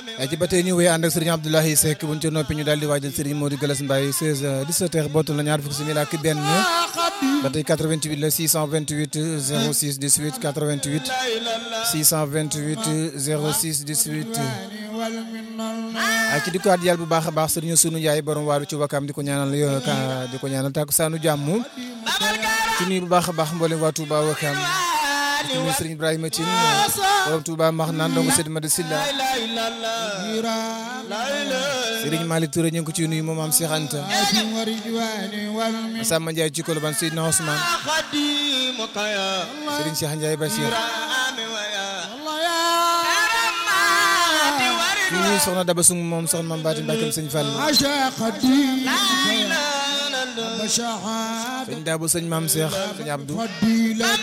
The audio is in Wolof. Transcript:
ci ba tey ñu wéy ànd ak sëriñ Abdoulaye Seck buñ ca noppi ñu daal di waajal sëriñ Modou Galas Mbaye 16 17 heures bootul na ñaar fukki simili ak benn ba tey 88 la 628 06 18 88 628 06 18 ci di ko at yàlla bu baax a baax sëriñ sunu yaay borom waaru ci wakam di ko ñaanal di ko ñaanal takku saanu jàmm ci nuyu bu baax a baax mboolem waa Touba wakam ci nuyu sëriñ Ibrahima Tine borom Touba max naan ndongo Seydi Madi Silla sëriñ Malick Touré ñu ngi ko ci nuyu moom am Cheikh Anta Samba Ndiaye ci Colobane Seydina Ousmane sëriñ Cheikh Ndiaye Bachir ñu nuyu soxna Daba Sung moom soxna Mame Baati Mbàkke sëñ Fall sëñ Dabo sëñ Mame Cheikh sëñ Abdou